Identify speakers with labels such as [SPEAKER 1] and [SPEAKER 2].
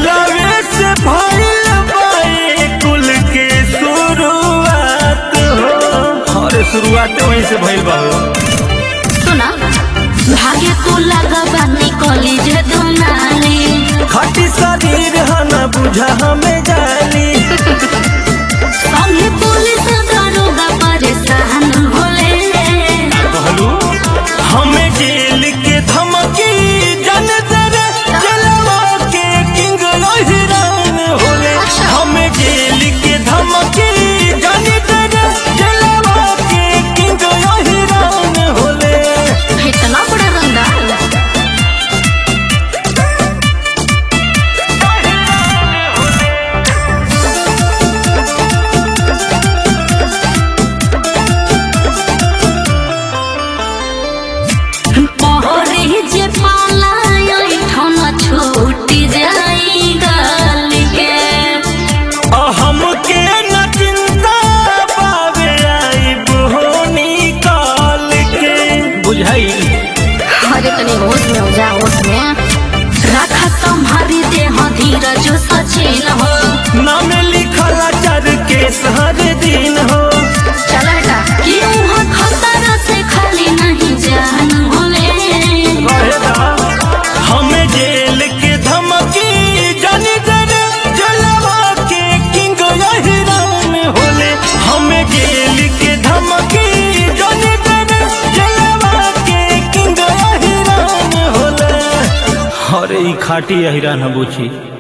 [SPEAKER 1] दिलवे से भइल बाए कुल के शुरुआत हो अरे शुरुआत वहीं से भइल बा हो
[SPEAKER 2] सुना भागे तू लगबा निकली जे दुनाली
[SPEAKER 1] खटी शरीर ह न बुझा हमें जानी
[SPEAKER 2] संगे पुलिस दरोगा परेशान होले
[SPEAKER 1] कहलू हमें जेल के धमकी जन तेरे जलवा के किंग हिरान होले हमें जेल के धमकी जन तेरे जलवा के किंग हिरान होले
[SPEAKER 2] इतना बड़ा रंगदार पहरे जे पाला ठन छूट जाई गल के
[SPEAKER 1] हमके न चिंता पावे आई बोनी काल के बुझाई
[SPEAKER 2] अरे तनी होश में हो जा होश में रखा तुम्हारी देह धीरज सचिन हो
[SPEAKER 1] नाम लिखल चर के हर दिन हो
[SPEAKER 2] चल हटा क्यों हो खतर से खाली नहीं जान होले
[SPEAKER 1] रहेगा हमें जेल के धमकी जानी तेरे जलवा के किंग हिरान होले हमें जेल के धमकी जानी तेरे जलवा के किंग हिरान होले अरे ई खाटी हिरान बुझी